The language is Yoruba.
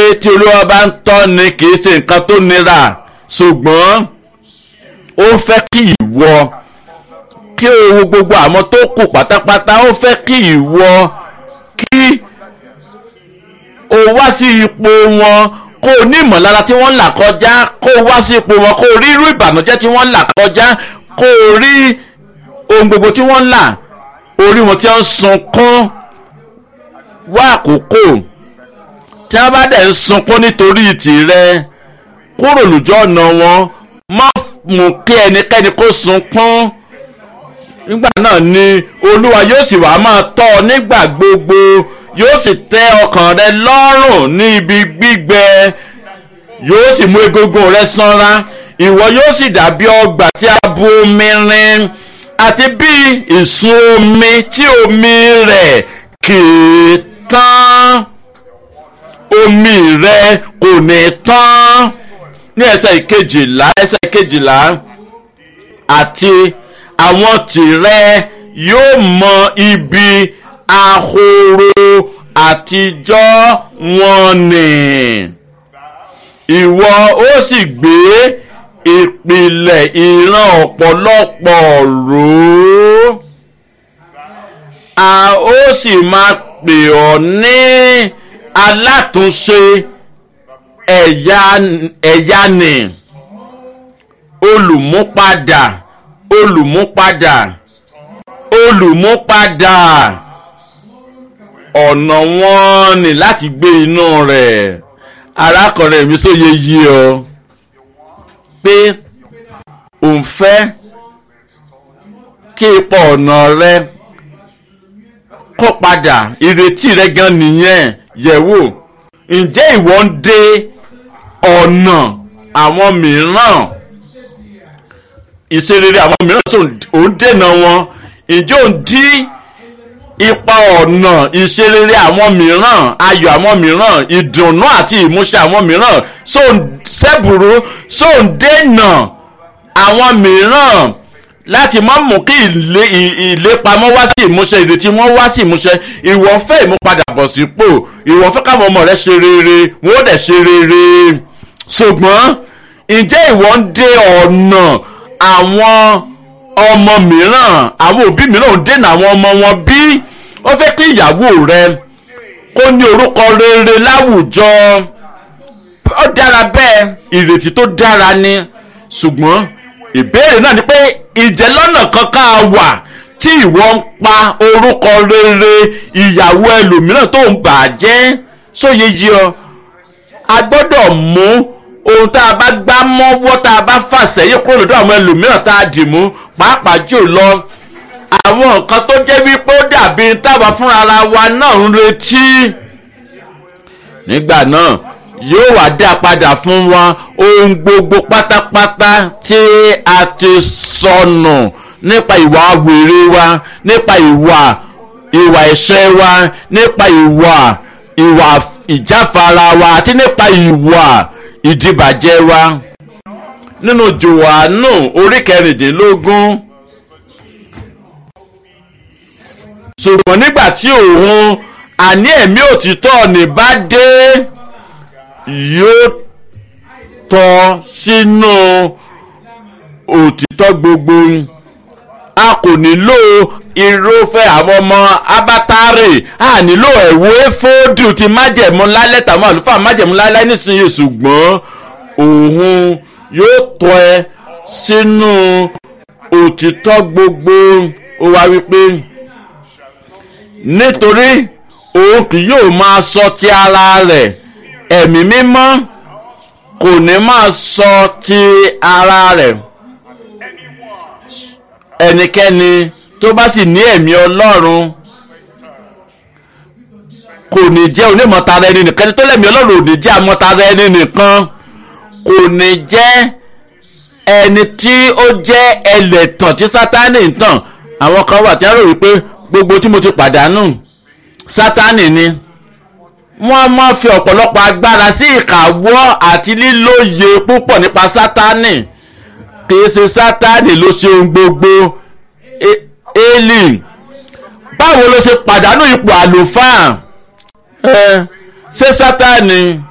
tí olúwa bá ń tọ́ ni kì í ṣe nǹkan tó nira ṣùgbọ́n ó fẹ́ kí ìwọ kí o wo gbogbo àwọn tó kù pátápátá ó fẹ́ kí ìwọ kí o wá sí ipò wọn kó o ní ìmọ̀lára tí wọ́n ń là kọjá kó o wá sí ipò wọn kó o rí irú ìbànújẹ́ tí wọ́n ń là kọjá kó o rí ohun gbogbo tí wọ́n ń là orí wọn tí wọ́n ń sunkún wá àkókò tí wọ́n bá dẹ̀ ń sunkún nítorí tìrẹ kúrò lójú ọ̀nà wọn má mú kí ẹnikẹ́ni kó sunkún nígbà náà ni olúwa yóò sì wá máa tọ́ ọ nígbà gbogbo yóò sì tẹ́ ọkàn rẹ lọ́rùn ní ibi gbígbẹ yóò sì mú egungun rẹ sanra ìwọ yóò sì dàbí ọgbà tí a bu omi rin àti bí ìsun omi tí omi rẹ̀ kì í tán omi rẹ kò ní tán ní ẹsẹ̀ ìkejìlá ẹsẹ̀ ìkejìlá àti àwọn tìrẹ yóò mọ ibi ahoro àtijọ́ wọn nì ìwọ ó sì gbé ìpìlẹ̀ ìran ọ̀pọ̀lọpọ̀ rò ó a ó sì máa pè ọ́ ní alátúnṣe ẹ̀yà ẹ̀yà nì olùmúpadà olùmúpadà olùmúpadà ọ̀nà wọn ni láti gbé inú rẹ̀ arákùnrin mi sóye yí ọ pé òun fẹ́ kí ipò ọ̀nà rẹ kó padà ìrètí rẹ gan nìyẹn yẹ̀wò ǹjẹ́ ìwọ ń dé ọ̀nà àwọn mìíràn ìṣerere àwọn mìíràn sọ ò ń dènà wọn ǹjẹ́ ò ń dí ipa ọ̀nà ìṣerere àwọn mìíràn ayọ̀ àwọn mìíràn ìdùnnú àti ìmúṣẹ àwọn mìíràn sọ ń sẹ́bùrú sọ ń dènà àwọn mìíràn láti má mú kí ilé ìlépamọ́ wá sí ìmúṣẹ ìrètí wọn wá sí ìmúṣẹ ìwọ fẹ́ ìmúpadàbọ̀ sípò ìwọ fẹ́ káwọn ọmọ rẹ ṣe rere wọn ó dẹ̀ ṣe rere ṣùgbọ́n ǹjẹ́ ìwọ ń dé ọ̀nà àwọn ọmọ mìíràn àwọn òbí mìíràn ń dènà àwọn ọmọ wọn bí ó fẹ́ kí ìyàwó rẹ kó ní orúkọ rere láwùjọ ó dára bẹ́ẹ̀ ìrètí tó dára ni ṣùgbọ́n ìbéèrè náà ni pé ìjẹ́lọ́nà kankan wà tí ìwọ ń pa orúkọ rere ìyàwó ẹlòmíràn tó ń bà á jẹ́ sóye yí ọ a gbọ́dọ̀ mú ohun tá a bá gbá mọ́wọ́ tá a bá fà sẹ́yìn kúrò lọ́dọ̀ àwọn ẹlòmíràn tá a dì mú pàápàá jù lọ àwọn nǹkan tó jẹ́ wípé ó dàbí táwa fúnra ara wa náà ń retí nígbà náà yóò wá dá padà fún wa ohun gbogbo pátápátá tí a ti sọnù nípa ìwà wèrè wa nípa ìwà ìwà ẹ̀ṣẹ̀ wa nípa ìwà ìwà ìjáfara wa àti nípa ìwà ìdìbàjẹ́ wa nínú jòhánù orí kẹrìndínlógún ṣùgbọ́n nígbà tí òun àní ẹ̀mí òtítọ́ ní bá dé yóò tọ́ sínú òtítọ́ gbogbo a kò nílò irúfẹ́ àwọn ọmọ abátárì a nílò ẹ̀wọ́ éfódù ti májẹ̀mú lálẹ́ tàwọn àlùfáà májẹ̀mú lálẹ́ nísìnyí ṣùgbọ́n òun yóò tọ́ ẹ sínú òtítọ́ gbogbo ó wá wípé nítorí òun kì yóò máa sọ ti ara rẹ̀ ẹ̀mí mímọ́ kò ní máa sọ ti ara rẹ̀ ẹnikẹ́ni tó bá sì ní ẹ̀mí ọlọ́run kò ní jẹ́ onímọ̀tara ẹni nìkan ẹni tó lẹ́mí ọlọ́run ò ní jẹ́ amọ̀tara ẹni nìkan kò ní jẹ́ ẹni tí ó jẹ́ ẹlẹ́tàn tí sátánì ń tàn àwọn kan wà tí wọ́n rò wípé gbogbo tí mo ti pàdánù sátánì ni wọ́n máa fi ọ̀pọ̀lọpọ̀ agbára sí ìkàwọ́ àti lílóye púpọ̀ nípa sátánì kìí ṣe sátánì ló ṣe ohun gbogbo eli báwo ló ṣe pàdánù ipò àlùfáà ṣé sátánì